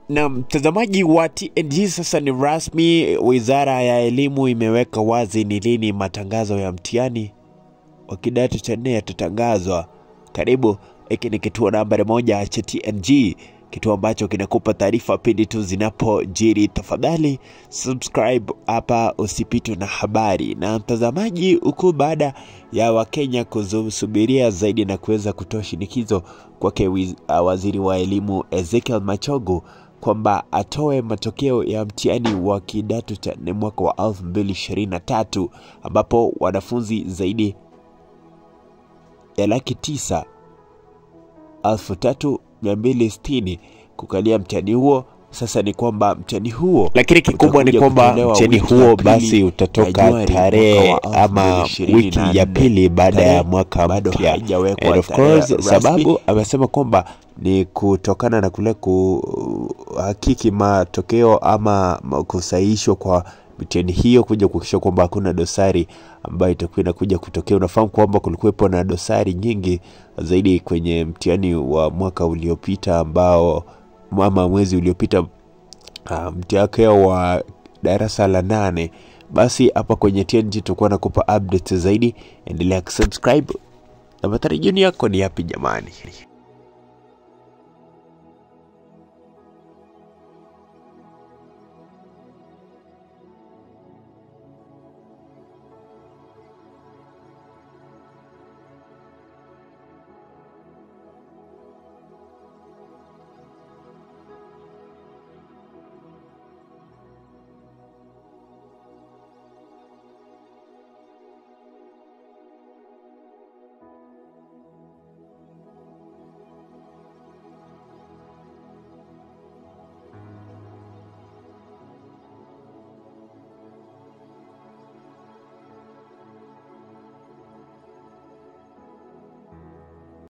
Na mtazamaji wa TNG, sasa ni rasmi, wizara ya elimu imeweka wazi ni lini matangazo ya mtihani wa kidato cha nne yatatangazwa. Karibu, hiki ni kituo nambari moja cha TNG, kituo ambacho kinakupa taarifa pindi tu zinapojiri. Tafadhali subscribe hapa usipitwe na habari. Na mtazamaji, huku baada ya Wakenya kusubiria zaidi na kuweza kutoa shinikizo kwake wiz- uh, waziri wa elimu Ezekiel Machogu kwamba atoe matokeo ya mtihani wa kidato cha nne mwaka wa 2023 ambapo wanafunzi zaidi ya laki tisa elfu tatu mia mbili sitini kukalia mtihani huo. Sasa ni kwamba mtihani huo, lakini kikubwa ni utakuja kwamba kutolewa mtihani wiki huo ya pili basi ya utatoka Januari tarehe mwaka wa ama 2024. wiki ya pili baada ya Tarehe mwaka bado mpya. haijawekwa And of tarehe course, rasmi. sababu amesema kwamba ni kutokana na kule kuhakiki matokeo ama ma- kusahihishwa kwa mitihani hiyo kuja kuhakikisha kwamba hakuna dosari ambayo itakuwa inakuja kutokea. Unafahamu kwamba kulikuwepo na dosari nyingi zaidi kwenye mtihani wa mwaka uliopita ambao ama mwezi uliopita uh, mtihani wa darasa la nane. Basi hapa kwenye TNG tutakuwa nakupa updates zaidi, endelea kusubscribe na matarajio yako ni yapi jamani?